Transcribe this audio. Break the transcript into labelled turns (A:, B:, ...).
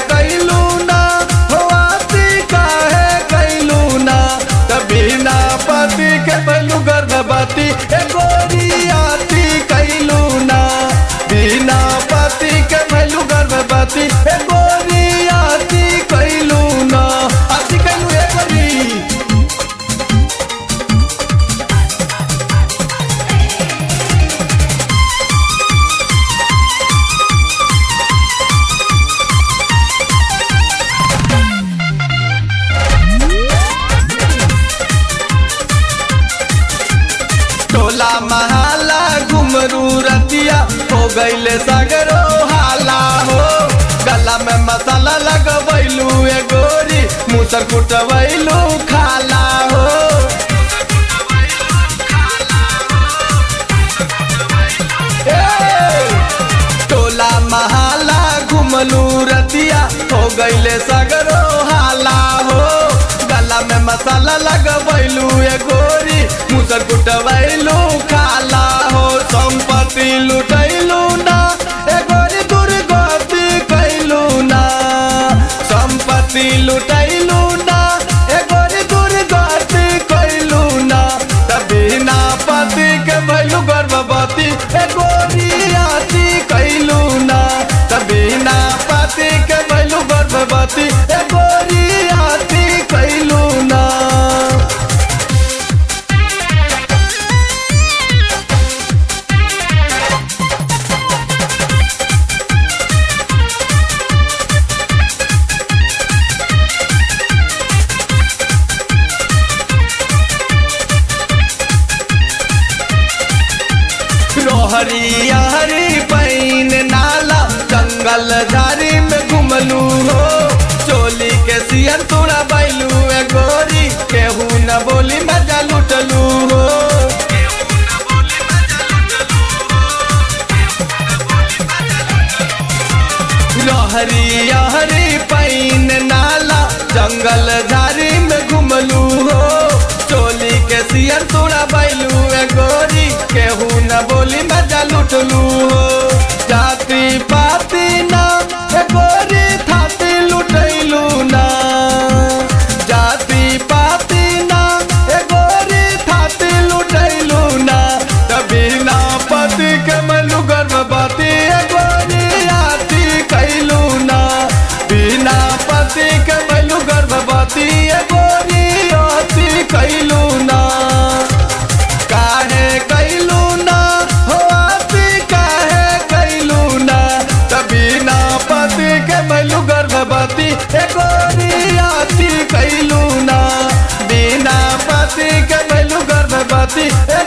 A: कैलू ना हो आती काहे कैलू ना त बिना पति के भैलू गर्भवती ए गोरी आती कैलू ना बिना पति के भैलू गर्भवती ए गोरी आती कैलू ना आती कैलू ए गोरी टोला महाला घुमरू रतिया हो गईले सगरो हाला हो गला में मसाला लगवैलू ए गोरी मुसर कुटवैलू खाला हो ए! टोला महाला घुमलू रतिया हो गईले सगरो हाला हो गला में मसाला लगवैलू ए गोरी मुसर कुटवैलू खाला हो संपत्ति लुटैलू ना ए गोरी दुर्गति कैलू ना संपत्ति लुटैलू ना ए गोरी दुर्गति कैलू ना तभी ना पति के भैलू गर्भवती ए गोरी आती कैलू ना तभी ना पति के भैलू गर्भवती ए गोरी आती कैलू ना रोहरी हरी पैन नाला जंगल झाड़ी में घुमलू हो चोली के सियन तोड़ा बैलू ए गोरी केहू न बोली मजा लुटलू हो रहरी हरी पैन नाला जंगल झाड़ी में घुमलू हो चोली के सियर तोड़ा बैलू ए गोरी केहू न बोली मजा लुटलू हो जाति पाति ना ए गोरी थाती लुटैलू ना जाति पाति ना ए गोरी थाती लुटैलू ना तभी ना पति के मलू गर्भवती ए गोरी आती कैलू ना बिना पति के मलू गर्भवती ए गोरी आती कैलू ना काहे कैलू ना हो आती काहे कैलू ना तभी ना पति के मलू गर्भवती ए गोरी आती कैलू ना बिना पति के मलू गर्भवती ए